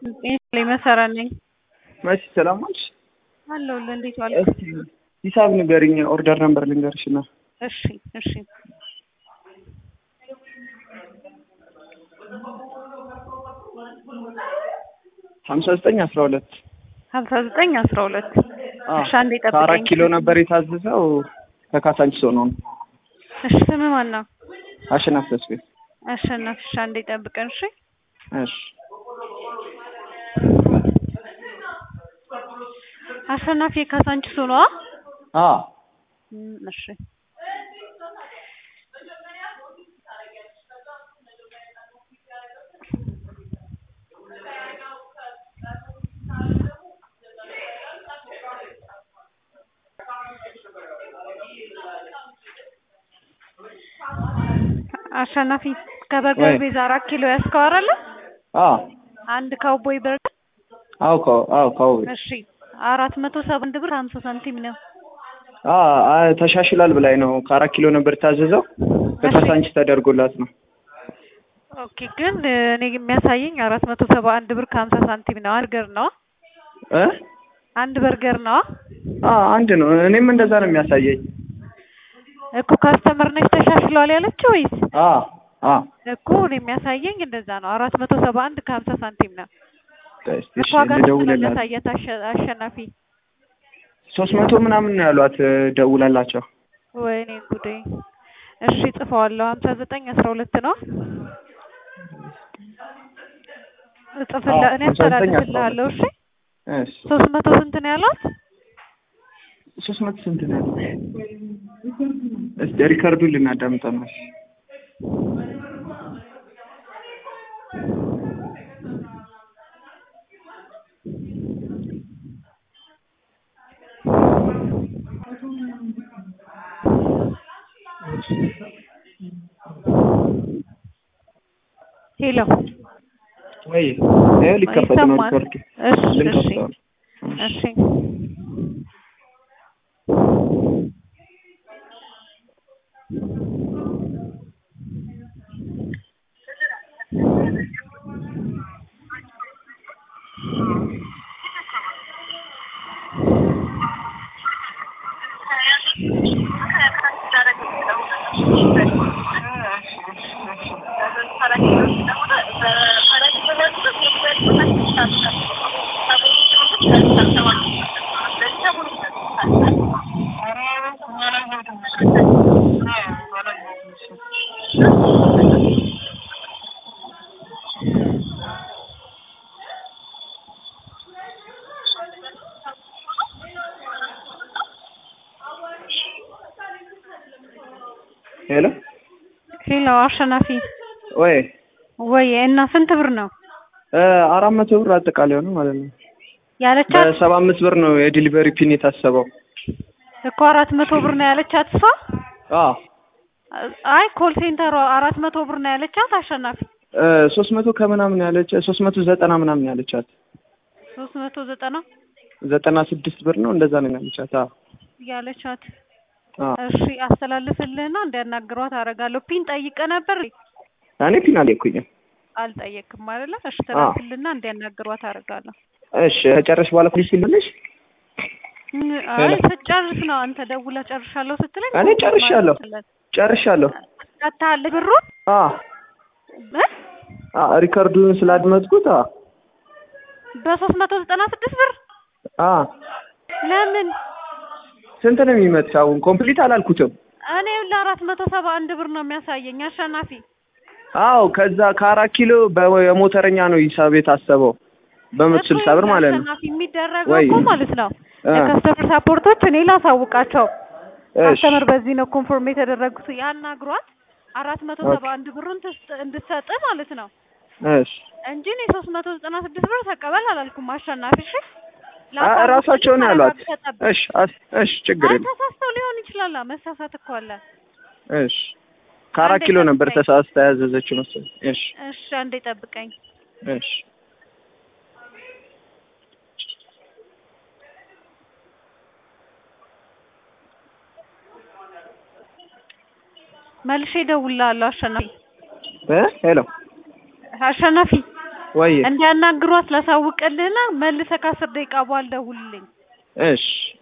ላይ መሰራ ነኝ። መሲ ሰላም ዋልሽ? አለሁልህ። እንዴት ዋልክ? እስኪ ሂሳብ ንገሪኝ፣ ኦርደር ነምበር ልንገርሽ እና እሺ እሺ ሀምሳ ዘጠኝ አስራ ሁለት ሀምሳ ዘጠኝ አስራ ሁለት እሺ አንዴ ጠብቀኝ። ከአራት ኪሎ ነበር የታዘዘው ከካሳንቺስ ሆኖ ነው። እሺ ስምህ ማን ነው? አሸናፍ ተስቤ። አሸናፊ። እሺ አንዴ ጠብቀን። እሺ እሺ አሸናፊ የካሳንቺስ ሆኗ? አ እሺ አሸናፊ ከበርገር ወይ። ቤዛ አራት ኪሎ ያስከው አይደለ? አ አንድ ካውቦይ በርገር አው ካው አው ካው እሺ አራት መቶ ሰባ አንድ ብር ሀምሳ ሳንቲም ነው። አ አ ተሻሽሏል ብላኝ ነው። ከአራት ኪሎ ነበር የታዘዘው ከካሳንቺስ ተደርጎላት ነው። ኦኬ ግን እኔ የሚያሳየኝ አራት መቶ ሰባ አንድ ብር ከሀምሳ ሳንቲም ነው። በርገር ነው እ አንድ በርገር ነው አ አንድ ነው። እኔም እንደዛ ነው የሚያሳየኝ። እኮ ካስተመር ነች ተሻሽሏል ያለችው ወይስ አ አ እኮ እኔ የሚያሳየኝ እንደዛ ነው። አራት መቶ ሰባ አንድ ከሀምሳ ሳንቲም ነው። እስቲ እሺ እሷ ጋር ልደውልላት። ያሳየት አሸ- አሸናፊ ሶስት መቶ ምናምን ነው ያሏት ደውላላቸው። ወይኔ ጉዴ። እሺ ጽፈዋለሁ። ሀምሳ ዘጠኝ አስራ ሁለት ነው እጽፍላ አዎ፣ እኔ 59 አስተላልፍልሃለሁ። እሺ እሺ ሶስት መቶ ስንት ነው ያሏት? ሶስት መቶ ስንት ነው ያለው? እስቲ ሪከርዱን ልናዳምጠው ነው። ሄሎ ወይ ይሄ ሊከፈት ነው ይሰማል? ሪከርዱ። እሺ እሺ ልንከፍተው ነው። እሺ ሄሎ ሄሎ አሸናፊ ወይ ወይ እና ስንት ብር ነው እ አራት መቶ ብር አጠቃላይ ሆነ ማለት ነው። ያለቻት? በሰባ አምስት ብር ነው የዲሊቨሪ ፒን የታሰበው። እኮ አራት መቶ ብር ነው ያለቻት እሷ። አ አይ ኮል ሴንተሯ አራት መቶ ብር ነው ያለቻት አሸናፊ። እ ሶስት መቶ ከምናምን ያለች ሶስት መቶ ዘጠና ምናምን ያለቻት ሶስት መቶ ዘጠና ዘጠና ስድስት ብር ነው እንደዛ ነው ያለቻት። አ ያለቻት። አ እሺ አስተላልፍልህና እንዲያናግሯት አደርጋለሁ። ፒን ጠይቀ ነበር እኔ ፒን አልኩኝም። አልጠየቅም አይደለ? እሺ ተላልፍልና እንዲያናግሯት አደርጋለሁ። እሺ ከጨረስሽ በኋላ ፖሊስ ይልልሽ። እ- አይ ስትጨርስ ነው አንተ ደውለህ ጨርሻለሁ ስትለኝ እኔ ጨርሻለሁ ጨርሻለሁ። ቀጥታል ብሩን አ እ? አ ሪከርዱን ስላድመጥኩት አ በሶስት መቶ ዘጠና ስድስት ብር አ ለምን ስንት ነው የሚመጣው? አሁን ኮምፕሊት አላልኩትም። እኔ ለአራት መቶ ሰባ አንድ ብር ነው የሚያሳየኝ አሸናፊ። አዎ ከዛ ከአራት ኪሎ በሞተረኛ ነው ሂሳብ የታሰበው በመቶ እኮ ስልሳ ብር ማለት ነው። አሸናፊ የሚደረገው ወይ እኮ ማለት ነው እ የከስተመር ሳፖርቶች እኔ ላሳውቃቸው እሺ ከስተመር በዚህ ነው ኮንፎርም የተደረጉት ያናግሯት አራት መቶ ኦኬ። ሰባ አንድ ብሩን ትስጥ- እንድትሰጥ ማለት ነው እሺ እንጂ እኔ ሶስት መቶ ዘጠና ስድስት ብር ተቀበል አላልኩም አሸናፊ። እሺ አ- እራሳቸው ነው ያሏት። ተረጋግጠህ እሺ አስ- እሺ ችግር አይ የለም። ተሳስተው ሊሆን ይችላል። መሳሳት እኮ አለ። እሺ ከአራት አንዴ ኪሎ ነበር ጠብቀኝ። ተሳስታ ያዘዘችው መሰለኝ። እሺ እሺ አንዴ ጠብቀኝ። እሺ መልሼ እደውልልሃለሁ አሸናፊ እ ሄሎ አሸናፊ ወይ እንዲያናግሯት ላሳውቅልህና መልሰህ ከአስር ደቂቃ በኋላ ደውልልኝ። እሺ